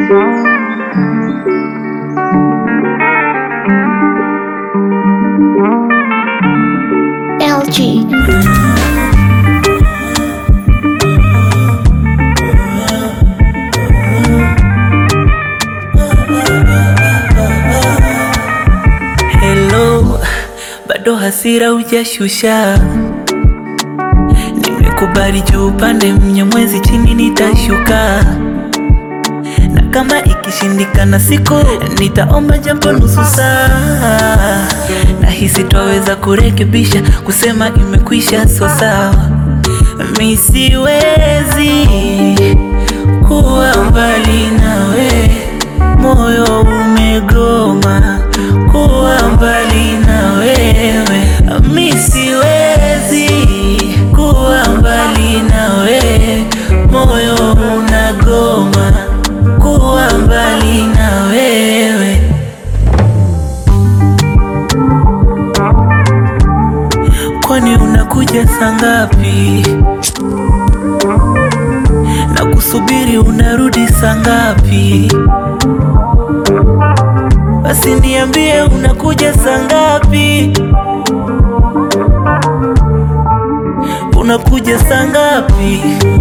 LG. Hello, bado hasira hujashusha. Nimekubali juu upande mnyamwezi chini nitashuka, na kama ikishindikana siku nitaomba jambo nusu saa. Nahisi twaweza kurekebisha, kusema imekwisha, so sawa. Mi siwezi kuwa mbali nawe, moyo umegoma kuwa mbali na wewe. Mi siwezi kuwa mbali nawe, moyo unagoma kuwa mbali na wewe. Kwani unakuja saa ngapi? Na kusubiri unarudi saa ngapi? Basi niambie unakuja saa ngapi? Unakuja saa ngapi?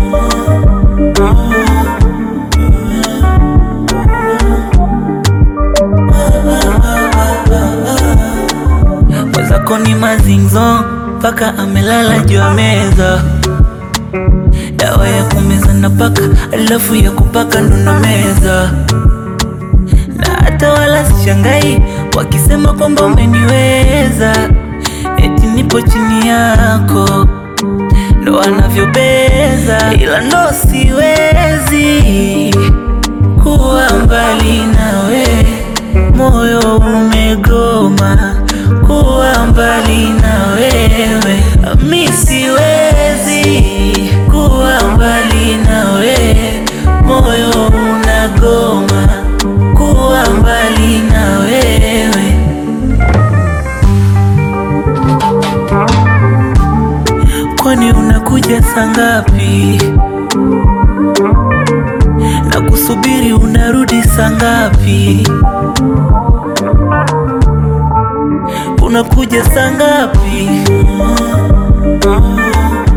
Mwenzako ni mazingzo mpaka amelala juu ya meza, dawa ya kumeza na paka, alafu ya kupaka ndo na meza na hata wala sishangai wakisema kwamba umeniweza, eti nipo chini yako, ndo wanavyobeza, ila ndo siwezi kuwa mbali nawe, moyo umegoma kuwa mbali na wewe, mi siwezi kuwa mbali nawe, moyo unagoma kuwa mbali na wewe. Kwani unakuja saa ngapi? Na kusubiri unarudi saa ngapi? Unakuja saa ngapi?